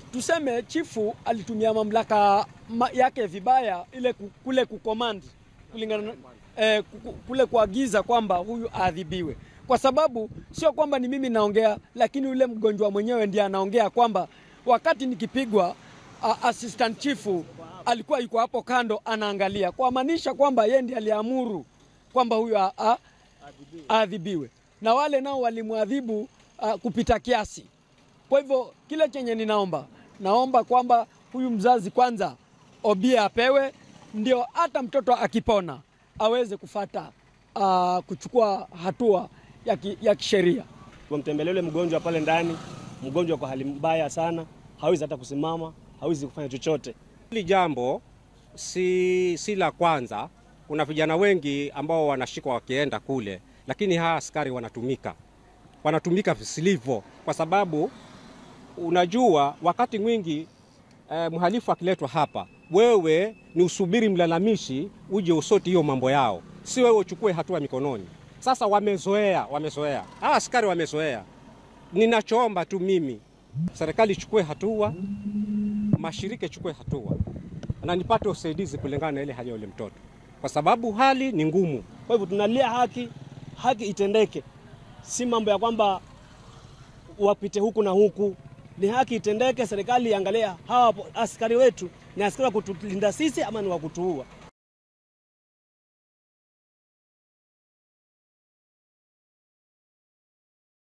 tuseme chifu alitumia mamlaka ma, yake vibaya, ile ku- kule kukomandi kulingana na- eh, ku- kule kuagiza kwamba huyu aadhibiwe, kwa sababu sio kwamba ni mimi naongea, lakini yule mgonjwa mwenyewe ndiye anaongea kwamba wakati nikipigwa a, assistant chifu alikuwa yuko hapo kando anaangalia, kwa maanisha kwamba yeye ndiye aliamuru kwamba huyu a- a- aadhibiwe, na wale nao walimwadhibu uh, kupita kiasi. Kwa hivyo kile chenye ninaomba, naomba kwamba huyu mzazi kwanza obia apewe, ndio hata mtoto akipona aweze kufata uh, kuchukua hatua ya, ki, ya kisheria. Wamtembelee yule mgonjwa pale ndani, mgonjwa kwa hali mbaya sana, hawezi hata kusimama, hawezi kufanya chochote. Hili jambo si, si la kwanza. Kuna vijana wengi ambao wanashikwa wakienda kule, lakini hawa askari wanatumika, wanatumika visilivyo, kwa sababu unajua wakati mwingi eh, mhalifu akiletwa hapa, wewe ni usubiri mlalamishi uje usoti hiyo mambo yao, si wewe uchukue hatua mikononi. Sasa wamezoea, wamezoea, hawa askari wamezoea. Ninachoomba tu mimi, serikali ichukue hatua, mashirika ichukue hatua na nipate usaidizi kulingana na ile hali ya yule mtoto, kwa sababu hali ni ngumu. Kwa hivyo tunalia haki, haki itendeke, si mambo ya kwamba wapite huku na huku. Ni haki itendeke, serikali iangalia hawa askari wetu ni askari wa kutulinda sisi ama ni wa kutuua.